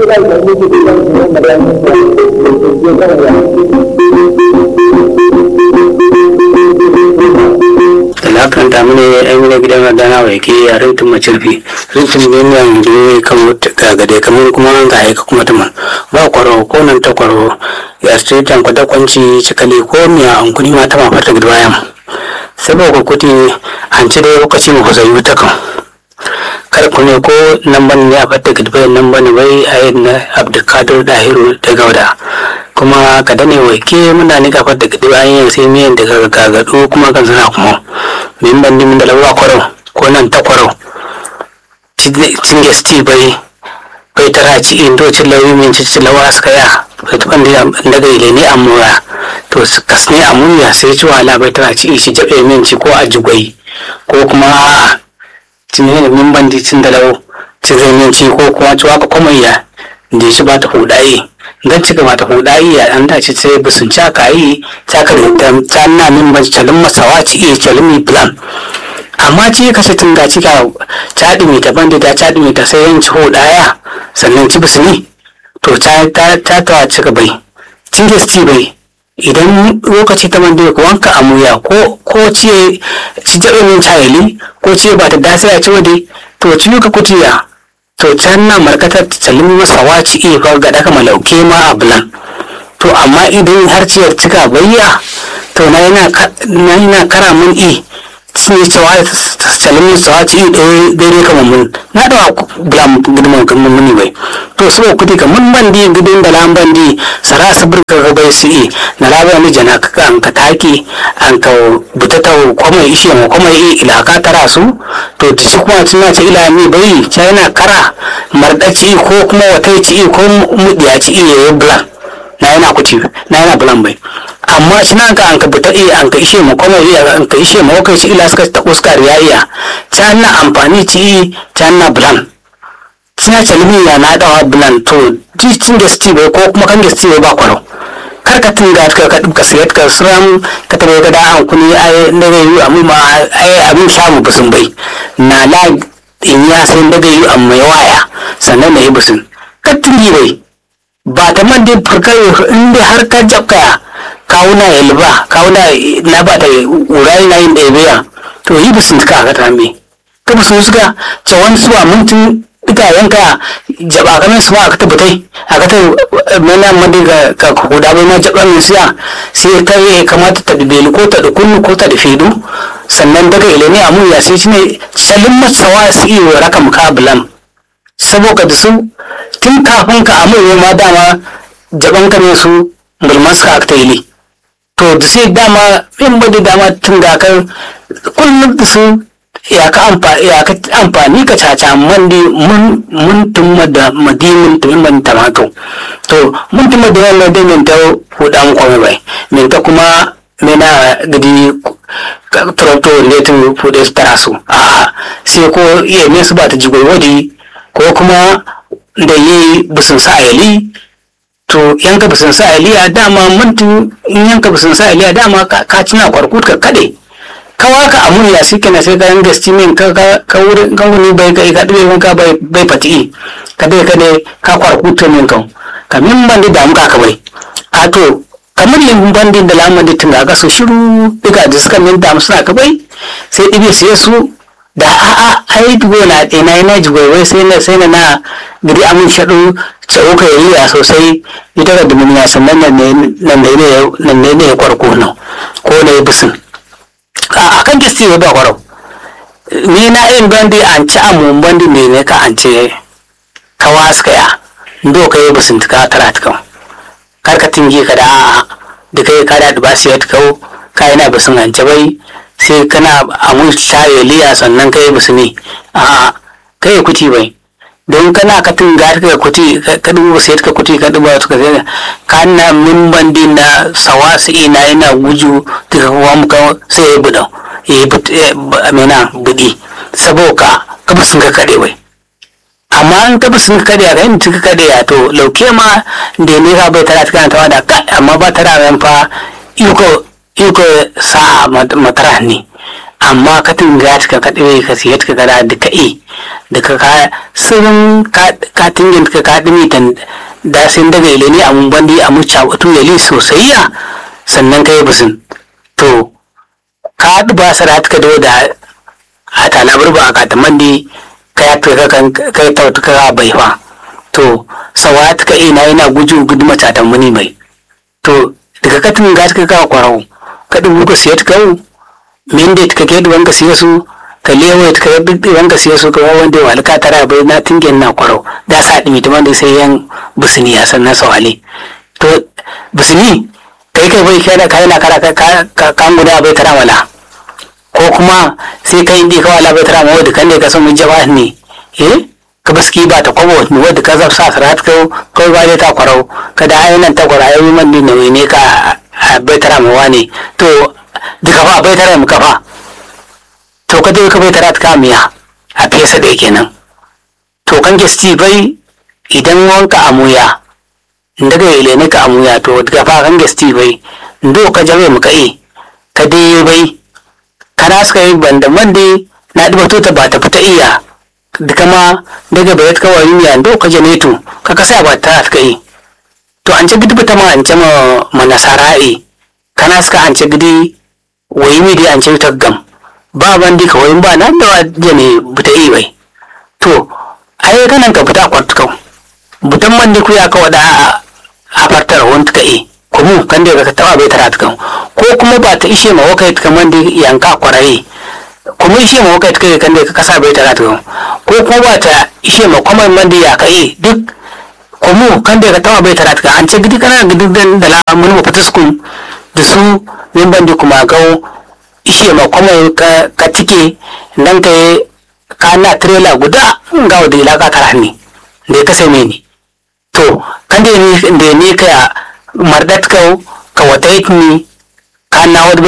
talakan ta mune ai mune gidan madana wai ke a rintin macirfi rintin ne ne an je kamar gagade kamar kuma an ga aika kuma tuman ba kwaro ko nan ta kwaro ya ce tan kwata kwanci cikali ko miya an kuni ma ta ma fata gidwa yam saboda kuti an ci dai lokaci mu kusa yi ta kan kar ku ne ko nan ban ne a fata gidwa nan ban bai a yin na abdulkadir dahiru da gauda kuma ka dane wai ke muna ni kafar da gidi bayan yin sai miyan daga gagado kuma kan suna kuma min ban dimin da lawa kwaro ko nan ta kwaro cin gesti bai bai tara ci indo cin lawi min ci ci lawa suka ya bai tuban da daga ile ne amura to kas ne amuya sai ci wala bai tara ci shi jabe min ci ko a jugwai ko kuma a cin ne min ban di cin da lawo ci zai min ci ko kuma ci waka kuma ya da shi ba ta hudaye dan ci gaba ta hudaye ya an dace sai bisun caka yi caka da ta na min ban calin masawa ci iya calin mi plan amma ci kashe tun ga cika caɗi mai taban da ta caɗi mai ta sai yanci hudaya sannan ci bisuni to ta ta ta ci bai cin gesti bai idan lokaci ta mande ko wanka amuya ko ko ce ci jabe min chayeli ko ce ba ta dasa ya ci wade to ci ka kutiya to can na markatar tsalin masa waci iya fa ga daka malauke ma a bulan to amma idan har ciyar cika bayya to na yana kara mun i sun yi cewa tsalin masa waci i daidai kamar mun na da bulan gudunman kamar muni bai to so kudi ka mun bandi gudun da lan bandi sara sabir ka bai su i na labar ni jana ka an ka taki an ka butata kwamai ishe ma kwamai i ila ka tara su to ta shi kuma tuna ce ila mi bai ta yana kara mardaci ko kuma wata ci ko mudiyaci iya yi bulan na yana kuti na yana bulan bai amma shi na ka an ka buta iya an ka ishe ma kuma iya an ka ishe ma wakai ci ila suka ta uskar ya iya ta na amfani ci ta na bulan suna calimi ya na dawa bulan to cin gasti bai ko kuma kan gasti bai ba kwaro kar ka tunga ka ka ka sayar ka suram ka tabe ka da an kuni ai da zai yi amma ma ai abin samu busun bai na la in ya sai da zai yi amma ya waya sannan na yi busun ka tungi bai ba ta man dai farkar in dai har ka jabka kawuna ya liba kawuna na ba ta urai na yin ɗaya to yi busun ka ka tambe ka busun suka cawan suwa mintin ita yanka jaba kamin su aka tabbatai aka ta mana madi ga ka kuda bai ma jaba min siya sai ta yi kamata ta dubeli ko ta dukunu ko ta dufidu sannan daga ilimi a mun ya sai shine salin masawa su yi wa raka mukabulan saboda da su tun kafin ka amu ma dama jaban ka ne su bulman suka aka ta yi to da sai dama in bada dama tun da kan kullum da su ya ka amfani ka caca mandi mun mun tumma da madimin tumin man tamato to mun tumma da wannan da min ta huda mu kwame bai min ta kuma mena gidi tracto ne tu fude su tara su a sai ko iya me su ba ta jigoi wadi ko kuma da yi busun sa ayali to yanka busun sa ayali a dama mun in yanka busun sa ayali a dama ka cina kwarkut ka kade kawa ka amun ya shi kenan sai kayan gasti min ka ka wurin kan wani bai kai ka dube ka bai bai fati ka dai ka dai ka kwarkuta min kan ka min ban da mu ka bai a to kamar yin bandin da lamar da tunga ga so shiru duka da suka min da suna ka bai sai dibe sai su da a a ai dugo na ɗaya na yana jigo wai sai na sai na na gidi amun shaɗu tsawo ka yi ya sosai ita ga dumuniya sannan nan ne nan ne nan ne ya kwarko nan ko na yi bisin a kan gisti ba kwarau ni na yin bandi an ci amun bandi ne ne ka an ce ka waska ya ndo ka yi basin ka tara ta kan kar ka tingi ka da a'a da kai ka da ba su yadda kau ka yana basin an bai sai kana amun shaye liya sannan ka yi basini a'a ka yi kuti bai don kana ka tinga ka kuti ka dubu sai ka kuti ka dubu ka sai ka na min bandi na sawasi ina ina guju daga kuwa muka sai ya buɗa ya yi amina buɗi saboda ka basun ka kare bai amma an ka basun ka kare ka yin ka kare ya to lauke ma da ne ka bai tara kana tawa da ka amma ba tara ran fa iko iko sa matara ne amma ka tinga ka ka ɗire ka siya ka gara da ka e da ka ka sirrin ka tingin ka ka ɗimi tan da sun daga ile ne a mun bandi a mucca wato yali sosai ya sannan ka yi bisin to ka haɗu ba sa ka da da a talabar ba a katamandi ka ya ka kan ka yi tautu ka bai fa to sawa ta ka ina yana guju gudu macatan muni mai to daga katin ga ka ka kwarau ka dubu ka siya ta kawo min da ta ke duwan ka siya su ka lewa ta ka duk duwan ka siya su ka wanda ya walka tara bai na tingen na kwarau da sa dimi ta wanda sai yan busini ya san na sawale to busini kai kai bai kai da kai na kara ka kan guda bai tara wala ko kuma sai kai indi ka wala bai tara ma wadda kan ne ka san mun jaba ne eh ka baski ba ta kwabo ni wadda ka zaf sa sarat ka kai ba dai ta kwarau ka da ayyunan ta kwara ayyukan man din nauyi ne ka bai tara ma wani to duka fa bai tara mu kafa to ka dai ka bai tara ta miya a fesa da kenan to kan gesti bai idan wanka amuya daga ile ne ka amuya to daga fa kan gesti bai ndo ka jabe mu ka e ka dai bai kana suka yi banda man dai na ɗiba tota ba ta fita iya da kama daga bayat ka wani miya ndo ka janetu ka kasa ba ta suka yi to an ce gidi bata ma an ce ma manasara'i kana suka an ce gidi wayi mi dai an ce ta gam ba bandi ka wayin ba na da jane bata yi bai to ai kanan ka fita kwartukau butan man ku ya ka wada a fartar wani ka yi kuma kan da ka taba bai tara tukan ko kuma ba ta ishe ma wakai tukan man da yanka kwaraye kuma ishe ma wakai tukan kan da ka kasa bai tara tukan ko kuma ba ta ishe ma kwamar man da ya kai duk kuma kan da ka taba bai tara tukan an ce gidi kana gidi dan da la mun mu fataskun da su yin bandi kuma gawo ishe ma kwamar ka tike nan ka ka na trailer guda ga wadda ilaka tara ne da ya kasa ne to kan da ni ka mardat ka ka wata ni ka na wadda